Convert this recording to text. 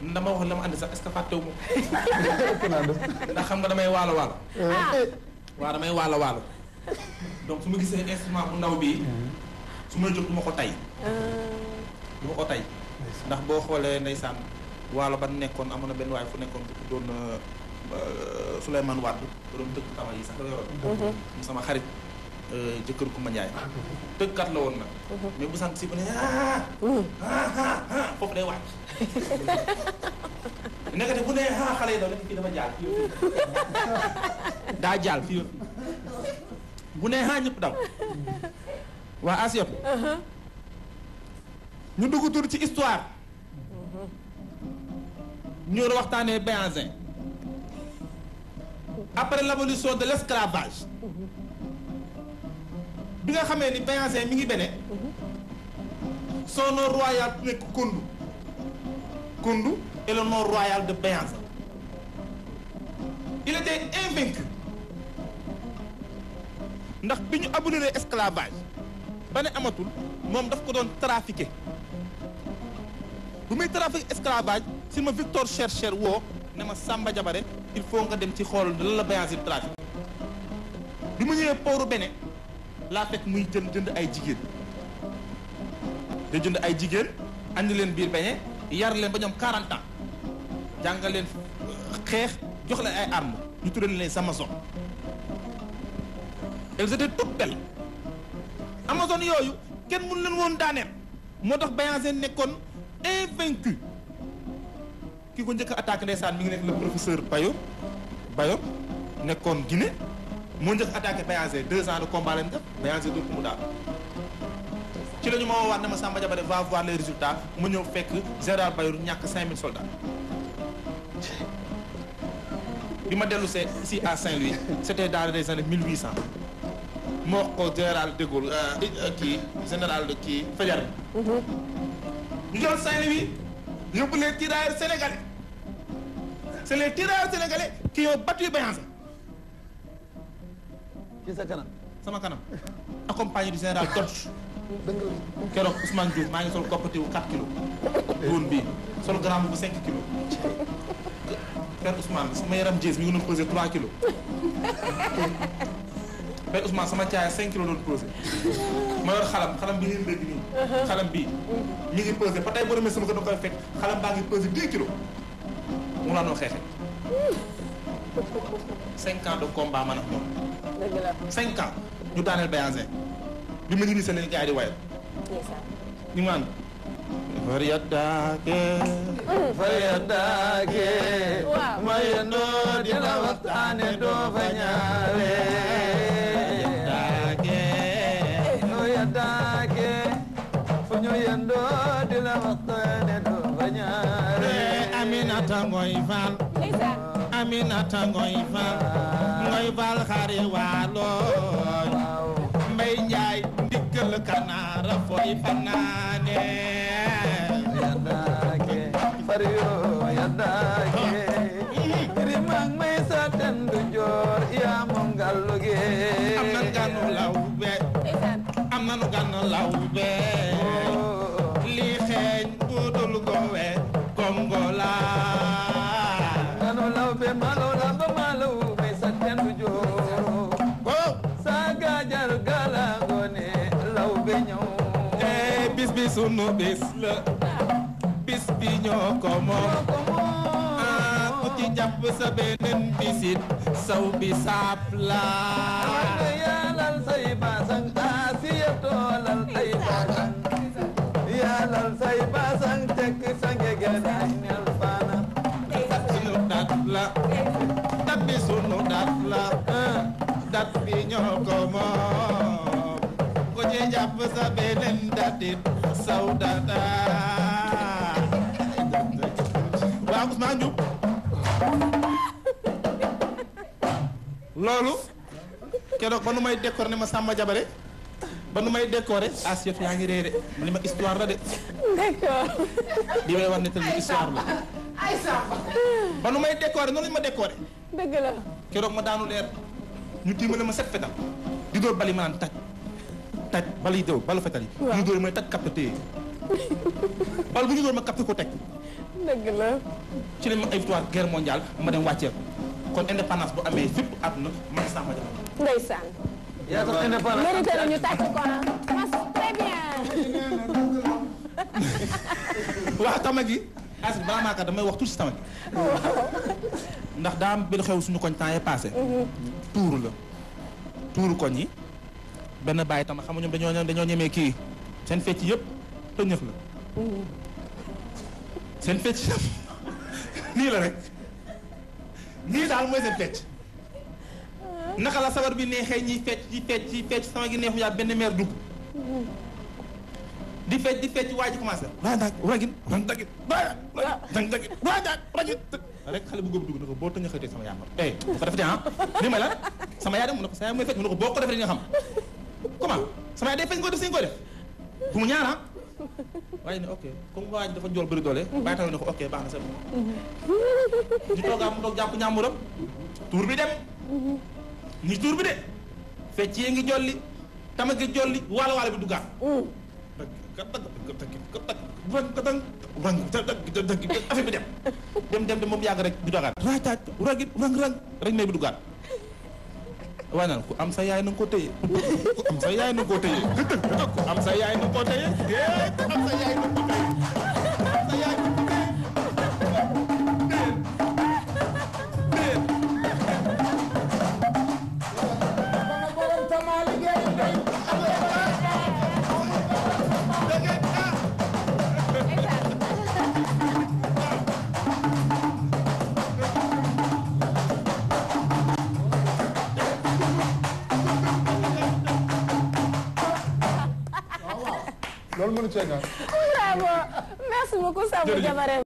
dama wax la ma andi sax est-ce que fàttewu ma ndax xam nga damay waalo waalo waaw damay waalo waalo donc su ma gisee instrument bu ndaw bii su may jóg du ma ko tay du ma ko tay ndax boo xoolee ndeysaan waalo ba nekkoon amoon na benn waay fu nekkoon ku doon Souleymane Wade ba doon tëgg tama yi sax la yoroon mu sama xarit jëkkër ku ma njaay tëggkat la woon nag mais bu sant si bu ne ah ah foofu day wàcc nekkate bu ne ah xale yi daw nekk kii dafa jaal fii daa jaal fii bu ne ah ñëpp daw waa Asiyatu ñu dugg tur ci histoire ñu war a waxtaanee Béhanzin après l'abolition de l'esclavage bi nga xamee ni Béhanzin mi ngi bene son nom royal nekk Koundou Koundou est le nom royal de Béhanzin il était invaincu ndax bi ñu abolir esclavage ba ne amatul moom daf ko doon trafiqué bu muy trafiqué esclavage si ma Victor Chercheur woo ne ma Samba Jabare il faut nga dem ci xool lan la Béhanzin trafiqué bi mu ñëwee pooru bene laa fekk muy jënd jënd ay jigéen da jënd ay jigéen andi leen biir beñe yar leen ba ñoom 40 ans jàngal leen xeex jox leen ay armes ñu tuddee leen Amazon elles étaient toutes belles Amazon yooyu kenn mënu leen woon daaneel moo tax Béhanzin nekkoon invaincu ki ko njëkk a attaqué ndeysaan mi ngi nekk le professeur Bayor Bayor nekkoon Guinée moo njëkk attaqué Béhanzin deux ans de combat leen def Béhanzin dootu mu daal ci la ñu ma woowaat ne ma Samba Diabaré va voir les résultats mu ñëw fekk général Bayor ñàkk 5000 soldats bi ma dellu see ici à Saint-Louis c'était dans les années 1800 moo wax ko général de Gaulle kii général de kii Faidherbe ñu jël Saint-Louis yóbbu les tirailleurs sénégalais c'est les tirailleurs sénégalais qui ont battu Béhanzin ci sa kanam sama kanam accompagné du général Dodge keroog Ousmane Diouf maa ngi sol koppatiwu 4 kilos woon bii sol gramme bu 5 kilos Père Ousmane sama yaram jees mi ngi doon pesé 3 kilos Père Ousmane sama caaya 5 kilos doon pesé ma yor xalam xalam bi ngeen dégg nii xalam bii mi ngi pesé ba tey boo demee sama kër da koy fekk xalam baa ngi pesé 10 kilos mu laa doon xeexee 5 ans de combat man ak moom dëgg la 5 ans ñu daaneel Béhanzin bi ma ñibbi seen leen gars yi di wayal ndeysaan ñu maan far yaddaake far yaddaake Waaw. ma yendoo dina waxtaane doo fa ñaare yaddaake far yaddaake fu ñu yendoo dina waxtaane doo fa ñaare Aminata Ngoy Fall ndeysaan Aminata Ngoy Fall Ngoy Fall xari waalo waaw Mbay Njaay ndiggal kanaara fooy fanaane yaddaake far yoo yaddaake rimang may sa tendu joor yaa moom gallu ge am nan ganu lawbe ndeysaan am nanu ganu lawbe lii xeeñ budul gowe gongola Nanu lawbe malaw lamba malaw may sa tendu joor oh Saga jar gala ngone lawbe ñëw eh bis bi sunu bis la bis bi ñoo ko moom ko ah ku ci jàpp sa beneen bisit saw bi saap la Wanda yaalal say basang asiya toolal ay basang yaalal say basang tekk sa ngegenaay nel faana sunu dat la dat bi sunu dat la dat bi ñoo ko moom ku ci jàpp sa beneen datit saw data waaw Ousmane Diouf loolu keroog ba nu may décorer ne ma Samba Jabare ba nu may décorer assiette yaa ngi réere li ma histoire la de d'accord li may wax ne tamit histoire la ba nu may décorer noonu lañu ma décorer dëgg la keroog ma daanu leer ñu tiimale ma set fetal di dóor bali ma naan taj taj bal yi déw balu fetal yi Waaw. ñu dóor may taj capté téye bal bu ñu dóor ma capté ko teg dëgg la. ci lañ ma ay victoire guerre mondiale ma dem wàccee ko kon indépendance bu amee fépp àdduna man sax ma jamono. ndeysaan. yaa tax indépendance mérité na ñu tàcc ko ah. mas très bien. waaw tama gi as balaa maa kat damay wax tuuti si tama gi ndax daa am benn xew suñu koñ temps yee passé tuuru la tuuru koñ yi benn bàyyi tama xam nga ñoom dañoo dañoo ñemee kii seen fecc yëpp tëñëf la seen fecc yëpp nii la rek nii daal mooy seen fecc naka la sabar bi neexee ñiy fecc ci fecc ci fecc sama gi neexu yaa benn meer dugg di fecc di fecc waa ji commencé waa daag ragin rang dagit waa rang dagit waa daag ragin rek xale bu góob dugg na ko boo tënga xëytee sama yaay ma eh bu ko defetee ah li may la sama yaay dem mu ne ko sa yaay mooy fecc mu ne ko boo ko defee di nga xam comment sama yaay day fecc nga koy def si nga koy def bu mu ñaana waaye ne ok comme waa ji dafa jool bëri doole bàyyi taw ne ko ok baax na c'est bon di toogaa mu toog jàpp ñàmburam tuur bi dem ni tuur bi de fecc yee ngi jolli tama gi jolli waalo waalo bi duggaat affaire bi dem dem dem dem moom yàgg rek du dagaat raacaaj ragit rang rang rek may bi duggaat waaye naan ku am sa yaay na nga ko téye ku am sa yaay na nga ko téye ku am sa yaay na nga ko téye ku am sa yaay na nga ko téye am sa yaay na nga ko téye loolu mënu cee ñàkk. bravo merci beaucoup Sambou Diabaré